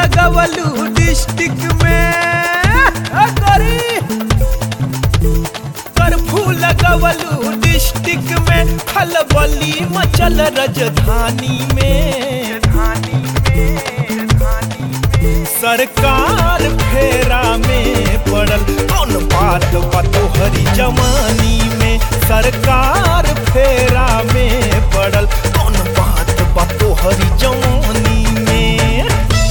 लगवलू डिस्ट्रिक्ट में आ, करी कर्फ्यू लगवलू डिस्ट्रिक्ट में खलबली मचल राजधानी में सरकार फेरा में पड़ल कौन बात बा तोहरी जवानी में सरकार फेरा में पड़ल कौन बात बा तोहरी जवानी में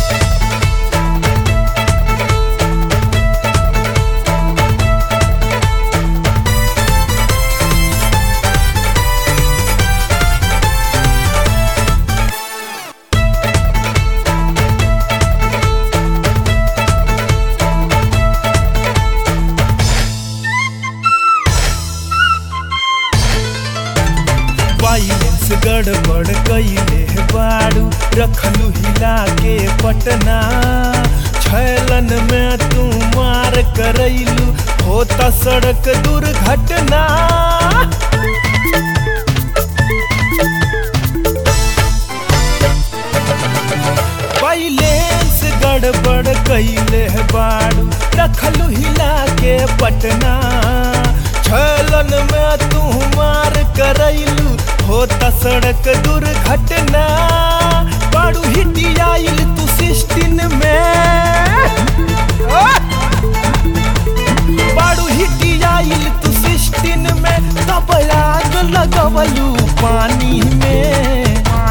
बैलेंस गड़बड़ कैले बाड़ू रखलू हिला के पटना छैलन में तू मार करैलू होता सड़क दुर्घटना बैलेंस गड़बड़ कैले बाड़ू रखलू हिला के पटना छलन में तू मार करैलू होता सड़क दुर्घटना बाड़ू हिटी आइल तू सिस्टिन में आ! बाड़ू हिटी आइल तू सिस्टिन में तब आग लगवलू पानी में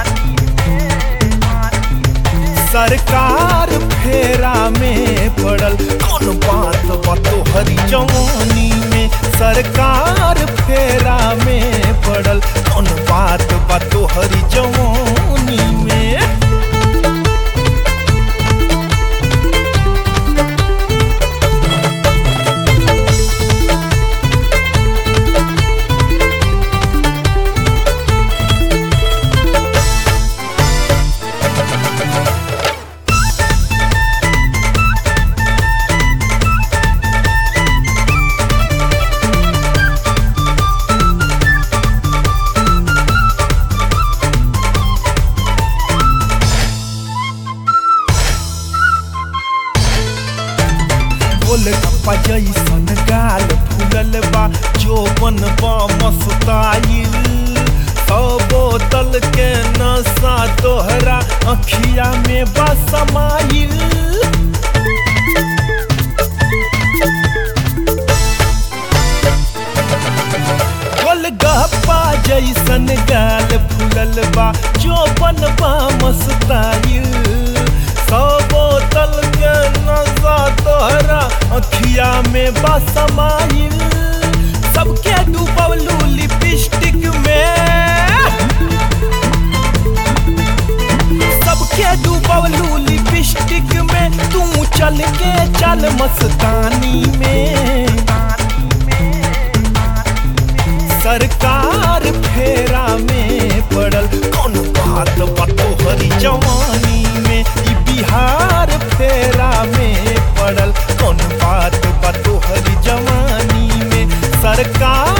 सरकार फेरा में पड़ल कौन बात बा तोहरी जवानी में सरकार फेरा में पड़ल कौन बात बा तोहरी जवानी में गोल गप्पा जैसन गाल फूलल बा जोबन बा मस्ताइल सौ बोतल के नशा तोहरा अखिया में बा समाइल गोल गप्पा जैसन गाल फूलल बा जोबन बा मस्ताइल सौ बोतल के नशा तोहरा अखिया में बा समाइल सबके डूबलू लिपस्टिक में सबके डूबलू लिपस्टिक में तू चल के चल मस्तानी में सरकार फेरा में पड़ल कौन बात बा तोहरी जवानी में ई बिहार फेरा में पड़ल कौन बात बा तोहरी जवानी में सरकार